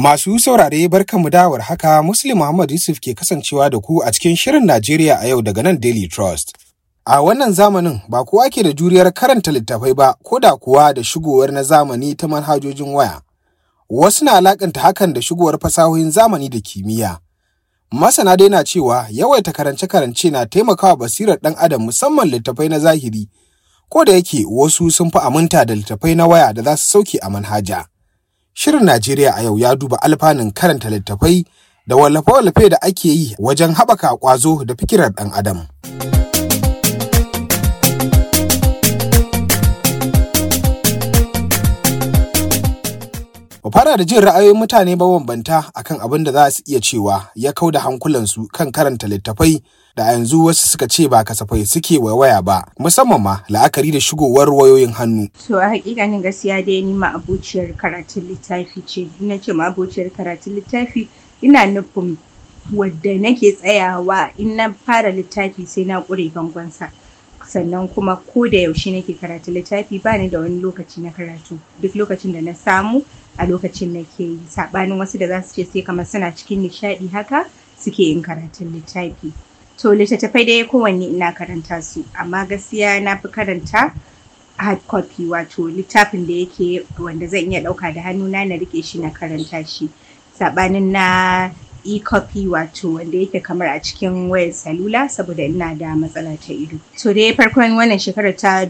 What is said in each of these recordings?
Masu saurare barkanmu da haka Muslim Muhammad Yusuf ke kasancewa da ku a cikin Shirin Najeriya a yau daga nan Daily Trust. A wannan zamanin ba kowa ke da juriyar karanta littattafai ba ko da kuwa da shigowar na zamani ta manhajojin waya. Wasu na alakanta hakan da shigowar fasahohin zamani da kimiyya. Masana dai na cewa yawaita karance-karance na taimakawa basirar ɗan adam musamman littattafai na zahiri, ko da yake wasu sun fi aminta da littattafai na waya da za su sauke a manhaja. Shirin Najeriya a yau ya duba alfanun karanta littattafai da wallafe-wallafe da ake yi wajen haɓaka ƙwazo da fikirar ɗan adam. Mu fara da jin ra'ayoyin mutane mabambanta akan abin da za su iya cewa ya kau da hankulansu kan karanta littattafai da a yanzu wasu suka ce ba kasafai suke waya ba musamman ma la'akari da shigowar wayoyin hannu. To a hakikanin gaskiya dai ni ma abociyar karatun littafi ce. Na ce ma abociyar karatun littafi ina nufin wadda nake tsayawa in na fara littafi sai na ƙure bangonsa. sannan kuma ko da yaushe nake karatu littafi ba ni da wani lokaci na karatu duk lokacin da na samu a lokacin nake yi saɓanin wasu da za su ce sai kamar suna cikin nishaɗi haka suke yin karatun littafi to littattafai dai kowanne ina karanta su amma gaskiya na fi karanta hard copy wato littafin da yake wanda zan iya ɗauka da hannuna na rike shi na karanta shi saɓanin na e-copy wato wanda yake kamar a cikin wayar salula saboda ina da matsala ta ido. To dai farkon wannan shekarar ta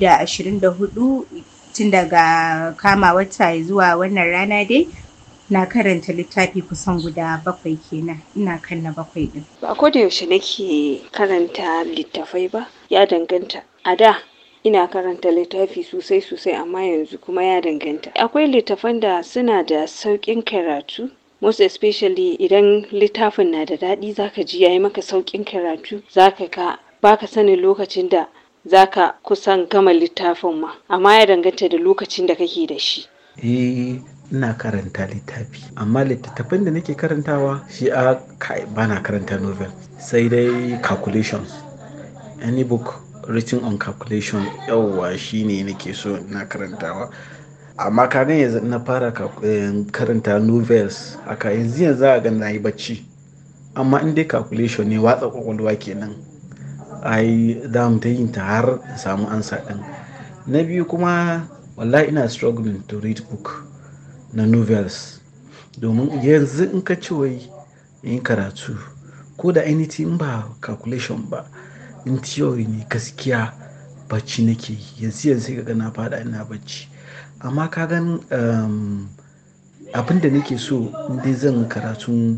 2024 tun daga kama wata zuwa wannan rana dai na karanta littafi kusan guda bakwai kenan ina kan na bakwai din. Ba ko da yaushe nake karanta littafai ba ya danganta. A da ina karanta littafi sosai sosai amma yanzu kuma ya danganta. Akwai littafan da suna da sauƙin karatu most especially idan littafin na da daɗi zaka ji yayi maka sauƙin karatu zaka ka baka sanin lokacin da zaka kusan gama littafin ma amma ya danganta da lokacin da kake da shi eh ina karanta littafi amma littattafan da nake karantawa shi a kai bana karanta novel sai dai calculations any book written on calculation yawwa shine nake so ina karantawa amma kaga yanzu na fara karanta novels haka yanzu yanzu a na yi bacci amma in dai calculation ne watsa kwakwalwa kenan ai za mu ta yin ta har samu ansa din na biyu kuma wallahi ina struggling to read book na novels domin yanzu in ka ci wai yin karatu ko da anything ba calculation ba in theory ne gaskiya bacci nake yanzu yanzu ga na fada ina bacci amma ka gan um, abin da nake so dai zan karatun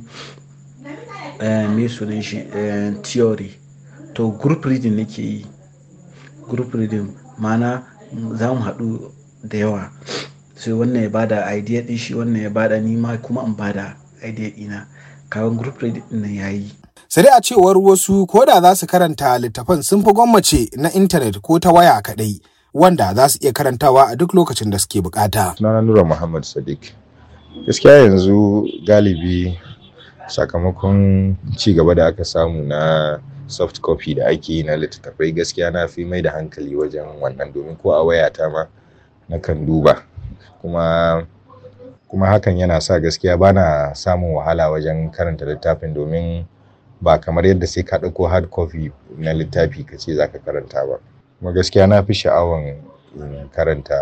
uh, me sunan shi uh, theory to group reading nake yi group reading mana za mu haɗu da yawa sai wannan ya bada idea din shi wannan ya bada nima kuma in bada idea ɗina kawai group reading nan yayi sai dai a cewar wasu ko da za su karanta littafan sun fi gwammace na intanet ko ta waya kaɗai wanda za su iya karantawa a duk lokacin da suke bukata. Sunana Nura Muhammad Sadiq. Gaskiya yanzu galibi sakamakon ci gaba da aka samu na soft copy da ake yi na littattafai gaskiya na fi mai da hankali wajen wannan domin ko a wayata ma na kan duba kuma kuma hakan yana sa gaskiya bana samun wahala wajen karanta littafin domin ba kamar yadda sai ka ɗauko hard copy na littafi ka ce za ka karanta ba. kuma gaskiya na fi sha'awan karanta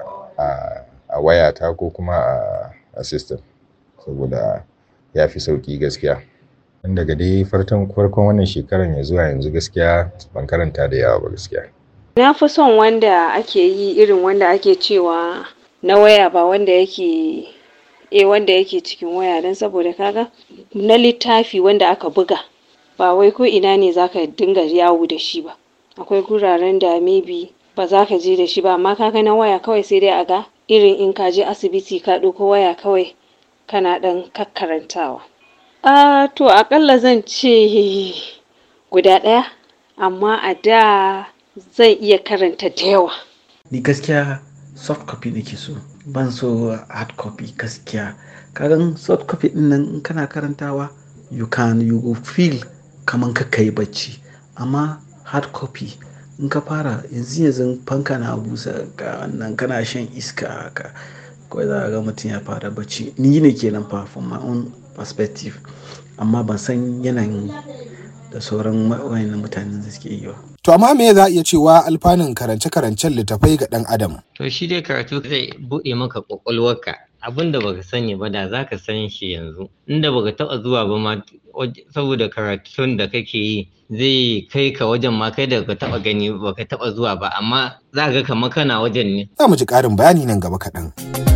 a wayata ko kuma a system saboda ya fi sauƙi gaskiya dan daga dai farkon wannan shekaran ya zuwa yanzu gaskiya ban karanta da yawa ba gaskiya na fi son wanda ake yi irin wanda ake cewa na waya ba wanda yake eh wanda yake cikin waya don saboda kaga na littafi wanda aka buga ba wai ko ina ne zaka dinga yawo da shi ba akwai guraren da maybe ba za ka je da shi ba amma kaga na waya kawai sai dai a ga irin in ka je asibiti ka ɗauko waya kawai kana ɗan kakkarantawa a to aƙalla zan ce guda ɗaya amma a da zan iya karanta da yawa ni gaskiya soft copy nake so ban so hard copy gaskiya kagan soft copy ɗin nan in kana karantawa you can you feel kaman ka kai bacci amma hard copy in ka fara yanzu yanzu fanka na busa ga wannan kana shan iska haka kawai za a ga mutum ya fara bacci ni ne kenan fa from my own perspective amma ban san yanayin da sauran wayannan mutanen da suke yi ba To amma me za a iya cewa alfanun karance-karancen littafai ga ɗan adam? To shi dai karatu zai buɗe maka ƙwaƙwalwarka abin da baka sani ba da zaka san shi yanzu inda baka taɓa zuwa ba ma saboda karatun da kake yi zai kai ka wajen ma kai da baka taɓa gani baka taɓa zuwa ba amma za ga kamar kana wajen ne. Za mu ji ƙarin bayani nan gaba kaɗan.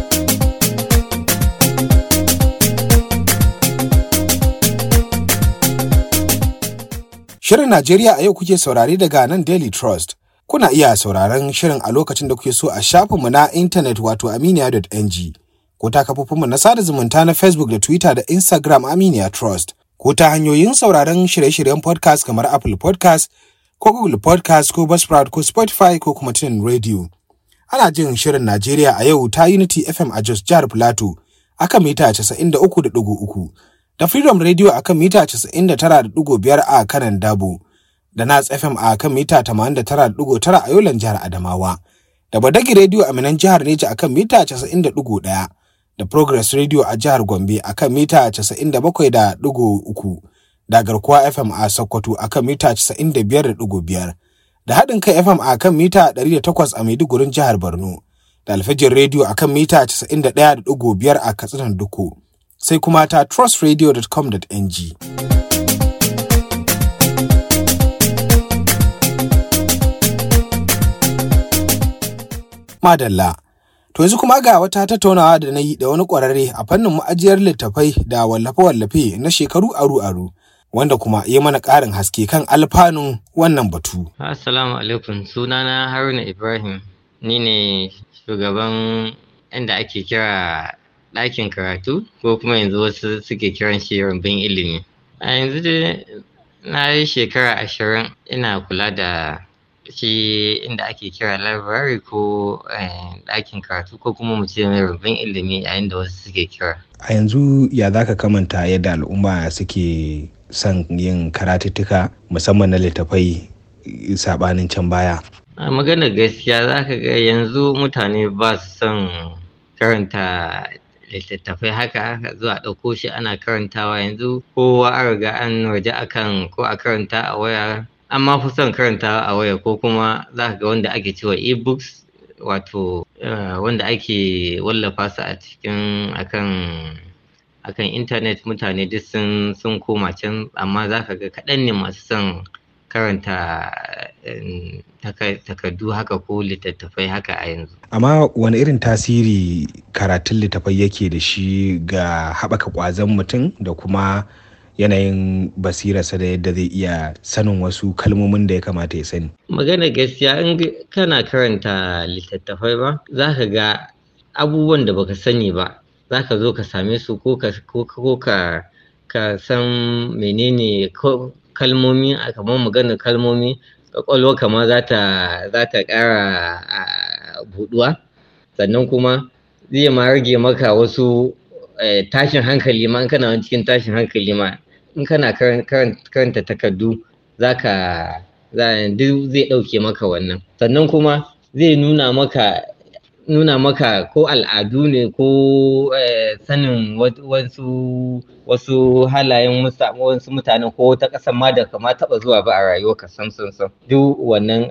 Shirin Najeriya a yau kuke saurare daga nan Daily Trust. Kuna iya sauraron shirin a lokacin da kuke so a shafinmu na intanet wato aminiya.ng ko ta kafofinmu na sada zumunta na Facebook da Twitter da Instagram Aminiya Trust ko ta hanyoyin sauraron shirye-shiryen podcast kamar Apple podcast ko Google podcast ko Buzzsprout ko Spotify ko kuma tunin radio. Ana jin shirin Najeriya a yau ta Unity FM a Jos Jihar Plateau akan mita 93.3. da Freedom Radio a kan mita 99.5 a kanan Dabo, da Nas FM a kan mita 89.9 a Yolan jihar Adamawa, da Badagi Radio a Minan jihar Neja a kan mita 90.1, da Progress Radio a jihar Gombe a kan mita 97.3, da Garkuwa FM a Sokoto a kan mita 95.5, da Haɗin kai FM a kan mita 108 a Maidugurin jihar Borno, da Alfajin Radio a kan mita 91.5 a Katsinan Duku. sai kuma ta trustradio.com.ng. Madalla. To yanzu kuma ga wata tattaunawa da na yi da wani ƙwararre a fannin ma'ajiyar littattafai da wallafe-wallafe na shekaru aru-aru. Wanda kuma ya mana ƙarin haske kan alfanun wannan batu. Assalamu alaikum sunana Haruna Ibrahim ni ne shugaban inda ake kira ɗakin karatu ko kuma yanzu wasu suke kiran shi rumbun ilimi a yanzu dai na yi shekara ashirin ina kula da shi inda ake kira library ko ɗakin karatu ko kuma mu ce mai rumbun ilimi yayin da wasu suke kira A yanzu ya za ka kamanta yadda al'umma suke son yin karatuttuka musamman na littafai saɓanin can baya. a maganar gaskiya za ka ga yanzu mutane ba su son karanta littattafai haka zuwa ɗauko shi ana karantawa yanzu kowa an riga an waje akan ko a karanta a waya amma fi son karantawa a waya ko kuma za ka ga wanda ake cewa e-books wato wanda ake wallafa su a cikin akan akan intanet mutane duk sun sun koma can amma za ka ga kaɗan ne masu son karanta takardu haka ko littattafai haka a yanzu. Amma wani irin tasiri karatun littattafai yake da shi ga haɓaka ƙwazon mutum da kuma yanayin basirarsa da yadda zai iya sanin wasu kalmomin da ya kamata ya sani. Magana gaskiya in kana karanta littattafai ba za ka ga abubuwan da baka sani ba za ka zo ka same su ko ka ka san menene kalmomi a kamar maganar kalmomi kwakwalwa kama za ta za ta ƙara buɗuwa sannan kuma zai ma rage maka wasu tashin hankali ma in kana cikin tashin hankali ma in kana karanta takardu za ka duk zai ɗauke maka wannan sannan kuma zai nuna maka nuna maka ko al'adu ne ko sanin wasu wasu halayen wasu mutanen ko wata ƙasar ma da kama taɓa zuwa ba a rayuwa ka sam sam sam duk wannan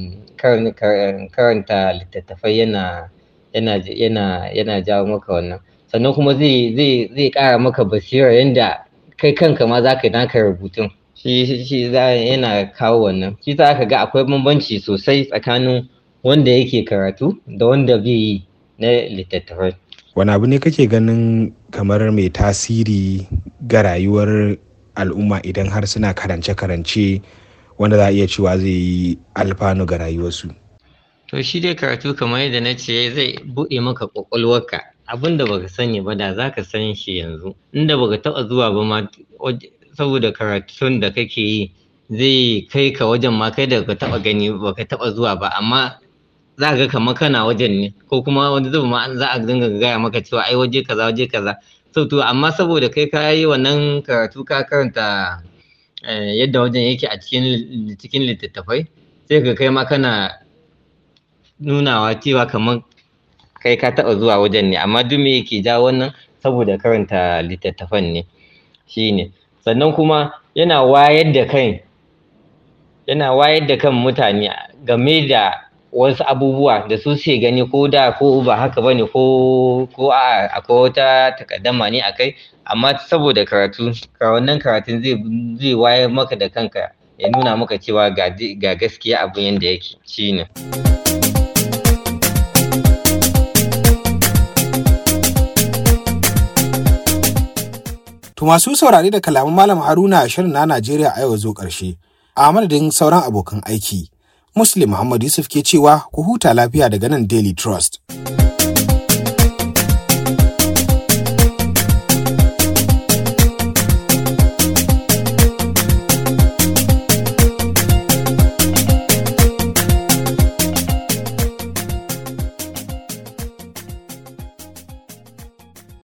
karanta littattafai yana yana yana yana jawo maka wannan sannan kuma zai zai zai ƙara maka basira yanda kai kanka ma za ka naka rubutun shi shi yana kawo wannan shi za ka ga akwai bambanci sosai tsakanin wanda yake karatu da wanda bai yi na littattafai. Wani abu ne kake ganin kamar mai tasiri ga rayuwar al'umma idan har suna karance-karance wanda za a iya cewa zai yi alfanu ga rayuwarsu? To shi dai karatu kamar yadda na ce zai buɗe maka ƙwaƙwalwarka abin da baka sani ba da za ka san shi yanzu inda baka taɓa zuwa ba ma saboda karatun da kake yi zai kai ka wajen ma kai da baka taɓa gani baka taɓa zuwa ba amma za ga kamar kana wajen ne ko kuma wani zuba ma za a dinga gaya maka cewa ai waje kaza waje kaza so to amma saboda kai ka yi wannan karatu ka karanta yadda wajen yake a cikin cikin littattafai sai ka kai ma kana nunawa cewa kamar kai ka taɓa zuwa wajen ne amma duk me yake ja wannan saboda karanta littattafan ne shine sannan kuma yana wayar da kan yana wayar da kan mutane game da wasu abubuwa da su suke gani ko da ko ba haka bane ko ko a akwai wata takaddama ne akai amma saboda karatu ka wannan karatun zai zai wayar maka da kanka ya nuna maka cewa ga ga gaskiya abin yanda yake shine To masu saurare da kalaman Malam Haruna shirin na Najeriya a yau zo ƙarshe. A madadin sauran abokan aiki, Muslim Muhammad Yusuf ke cewa ku huta lafiya daga nan Daily Trust.